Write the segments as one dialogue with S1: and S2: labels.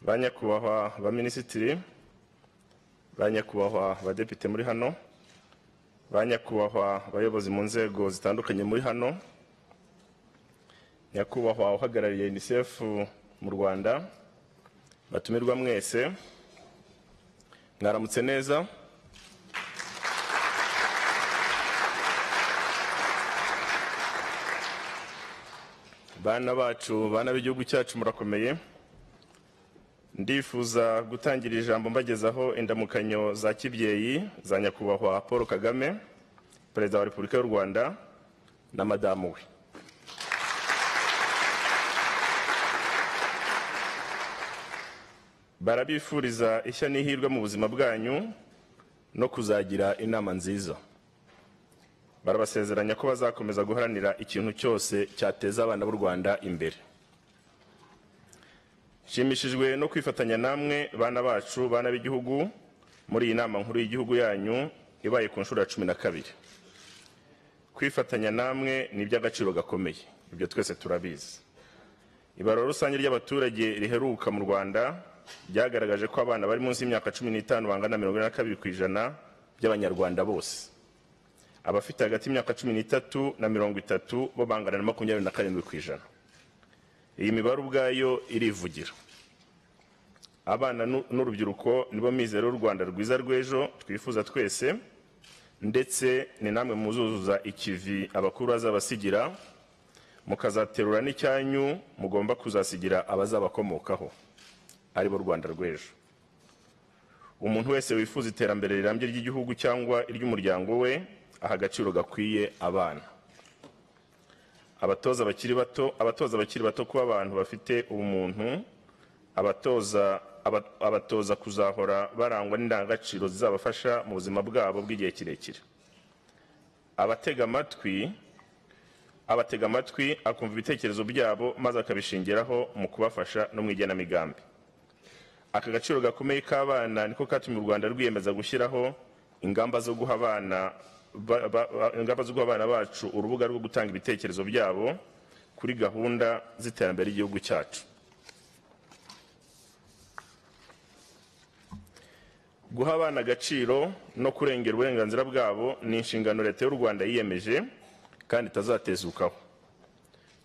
S1: ba nyakubahwa ba minisitiri ba nyakubahwa abadepite muri hano ba nyakubahwa abayobozi mu nzego zitandukanye muri hano nyakubahwa uhagarariye unicef mu rwanda batumirwa mwese mwaramutse neza bana bacu bana b'igihugu cyacu murakomeye ndifuza gutangira ijambo mbagezaho indamukanyo za kibyeyi za nyakubahwa paul kagame perezida wa repubulika y'u rwanda na madamu we barabifuriza ishya n'ihirwe mu buzima bwanyu no kuzagira inama nziza barabasezeranya ko bazakomeza guharanira ikintu cyose cyateza abana b'u rwanda imbere nshimishijwe no kwifatanya namwe bana bacu bana b'igihugu muri iyi nama nkuru y'igihugu yanyu ibaye ku nshuro ya cumi na kabiri kwifatanya namwe ni iby'agaciro gakomeye ibyo twese turabizi ibarura rusange ry'abaturage riheruka mu rwanda ryagaragaje ko abana bari munsi y'imyaka cumi n'itanu bangana na mirongo ine na kabiri ku ijana by'abanyarwanda bose abafite hagati y'imyaka cumi n'itatu na mirongo itatu bo bangana na makumyabiri na karindwi ku ijana iyi mibare ubwayo irivugira abana n'urubyiruko nibo mizero y'u rwanda rwiza rw'ejo twifuza twese ndetse ni namwe muzuzuza ikivi abakuru bazabasigira mukazaterura n'icyanyu mugomba kuzasigira abazabakomokaho aribo rwanda rw'ejo umuntu wese wifuza iterambere rirambye ry'igihugu cyangwa iry'umuryango we aha agaciro gakwiye abana abatoza bakiri bato abatoza bakiri bato kuba abantu bafite ubumuntu abatoza abatoza kuzahora barangwa n'indangagaciro zizabafasha mu buzima bwabo bw'igihe kirekire abatega amatwi abatega amatwi akumva ibitekerezo byabo maze akabishingiraho mu kubafasha no mu igenamigambi aka gaciro gakomeye k'abana niko katumye u rwanda rwiyemeza gushyiraho ingamba zo guha abana ingamba zo guha abana bacu urubuga rwo gutanga ibitekerezo byabo kuri gahunda z'iterambere ry'igihugu cyacu guha abana agaciro no kurengera uburenganzira bwabo ni inshingano leta y'u rwanda yiyemeje kandi itazatezukaho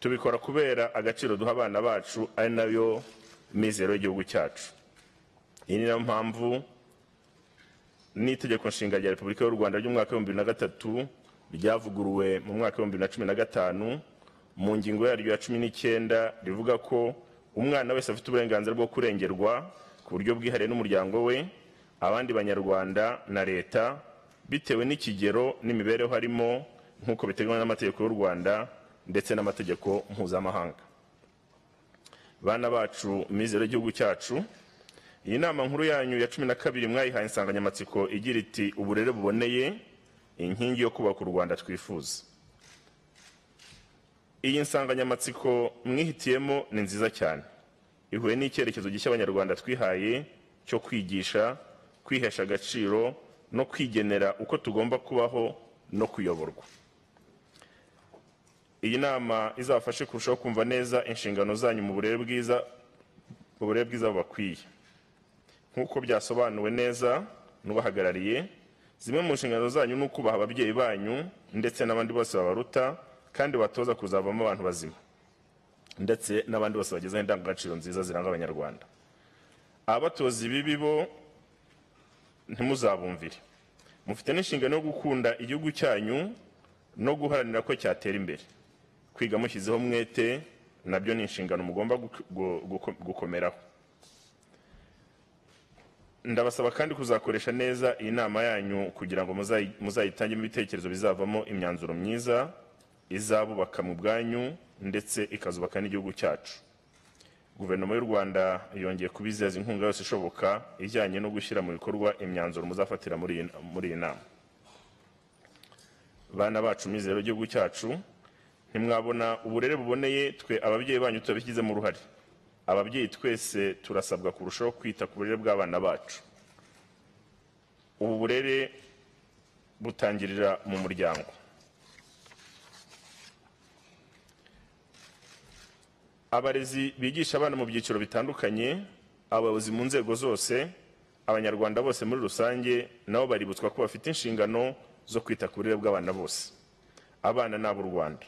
S1: tubikora kubera agaciro duha abana bacu ari nayo mizero y'igihugu cyacu iyi ni nayo mpamvu n'itegeko nshinga rya repubulika y'u rwanda ry'umwaka w'ibihumbi bibiri na gatatu ryavuguruwe mu mwaka w'ibihumbi bibiri na cumi na gatanu mu ngingo yaryo ya cumi n'icyenda rivuga ko umwana wese afite uburenganzira bwo kurengerwa ku buryo bwihariye n'umuryango we abandi banyarwanda na leta bitewe n'ikigero n'imibereho harimo nk'uko biteganywa n'amategeko y'u rwanda ndetse n'amategeko mpuzamahanga bana bacu mizero y'igihugu cyacu iyi nama nkuru yanyu ya cumi na kabiri mwayihaye insanganyamatsiko igira iti uburere buboneye inkingi yo kubaka u rwanda twifuza iyi nsanganyamatsiko mwihitiyemo ni nziza cyane ihuye n'icyerekezo gishya abanyarwanda twihaye cyo kwigisha kwihesha agaciro no kwigenera uko tugomba kubaho no kuyoborwa iyi nama izabafashe kurushaho kumva neza inshingano zanyu mu burere bwiza mu burere bwiza bubakwiye nk'uko byasobanuwe neza n'ubahagarariye zimwe mu nshingano zanyu ni ukubaha ababyeyi banyu ndetse n'abandi bose babaruta kandi batoza kuzavamo abantu bazima ndetse n'abandi bose bagezeho indangagaciro nziza ziranga abanyarwanda ababatoza ibibi bo ntimuzabumvire mufite n'inshingano yo gukunda igihugu cyanyu no guharanira ko cyatera imbere kwiga mushyizeho umwete nabyo ni inshingano mugomba gukomeraho ndabasaba kandi kuzakoresha neza iyi nama yanyu kugira ngo muzayitangemo ibitekerezo bizavamo imyanzuro myiza izabubaka mu bwanyu ndetse ikazubaka n'igihugu cyacu guverinoma y'u rwanda yongeye kubizeza inkunga yose ishoboka ijyanye no gushyira mu bikorwa imyanzuro muzafatira muri iyi nama bana bacu mizero y'igihugu cyacu ntimwabona uburere buboneye twe ababyeyi banyu tutabishyizemo uruhare ababyeyi twese turasabwa kurushaho kwita ku burere bw'abana bacu ubu burere butangirira mu muryango abarezi bigisha abana mu byiciro bitandukanye abayobozi mu nzego zose abanyarwanda bose muri rusange nabo baributswa ko bafite inshingano zo kwita ku burere bw'abana bose abana ni ab'u rwanda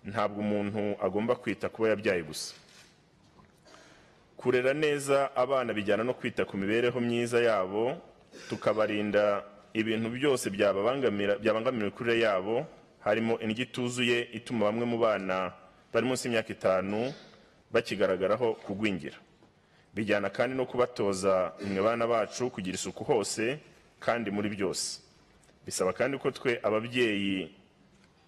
S1: ntabwo umuntu agomba kwita kuba yabyaye gusa kurera neza abana bijyana no kwita ku mibereho myiza yabo tukabarinda ibintu byose byababangamira- byabangamira imikurire yabo harimo indyo ituzuye ituma bamwe mu bana bari munsi y'imyaka itanu bakigaragaraho kugwingira bijyana kandi no kubatoza mwe bana bacu kugira isuku hose kandi muri byose bisaba kandi ko twe ababyeyi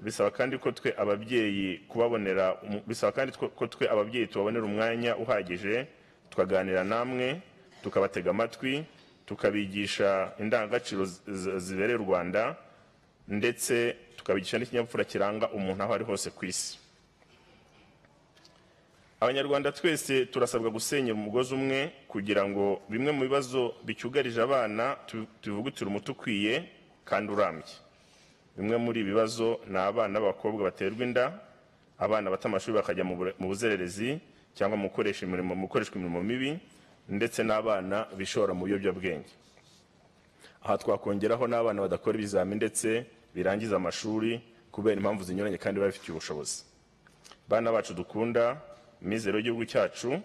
S1: bisaba kandi ko twe ababyeyi kubabonera umu- bisaba kandi twe- ko twe ababyeyi tubabonera umwanya uhagije tukaganira namwe tukabatega amatwi tukabigisha indangagaciro zi- zi- zibereye u rwanda ndetse tukabigisha n'ikinyabupfura kiranga umuntu aho ari hose ku isi abanyarwanda twese turasabwa gusenyera umugozi umwe kugira ngo bimwe mu bibazo bicyugarije abana tu- tubivugutire umuti ukwiye kandi urambye bimwe muri ibi bibazo ni abana b'abakobwa baterwa inda abana bata amashuri bakajya mu bure- mu buzererezi cyangwa mu gukoresha imirimo- mu gukoreshwa imirimo mibi ndetse n'abana bishora mu biyobyabwenge aha twakongeraho n'abana badakora ibizamini ndetse birangiza amashuri kubera impamvu zinyuranye kandi baba bafitiye ubushobozi bana bacu dukunda mizero y'igihugu cyacu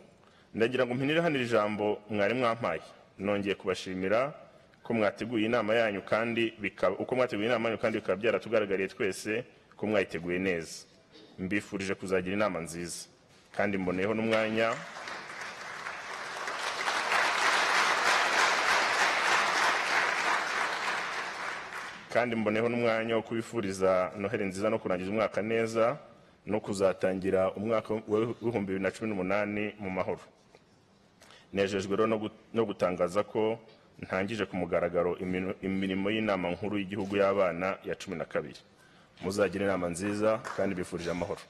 S1: ndagira ngo mpinire hano iri jambo mwari mwampaye nongeye kubashimira ko mwateguye inama yanyu kandi bikaba uko mwateguye inama yanyu kandi bikaba byaratugaragariye twese ko mwayiteguye neza mbifurije kuzagira inama nziza kandi mboneyeho n'umwanya kandi mboneho n'umwanya wo kubifuriza noheli nziza no kurangiza umwaka neza no kuzatangira umwaka w'ibihumbi bibiri na cumi n'umunani mu mahoro nejejwe rero no gu- no gutangaza ko ntangije ku mugaragaro imino- imirimo y'inama nkuru y'igihugu y'abana ya cumi na kabiri muzagira inama nziza kandi bifurije amahoro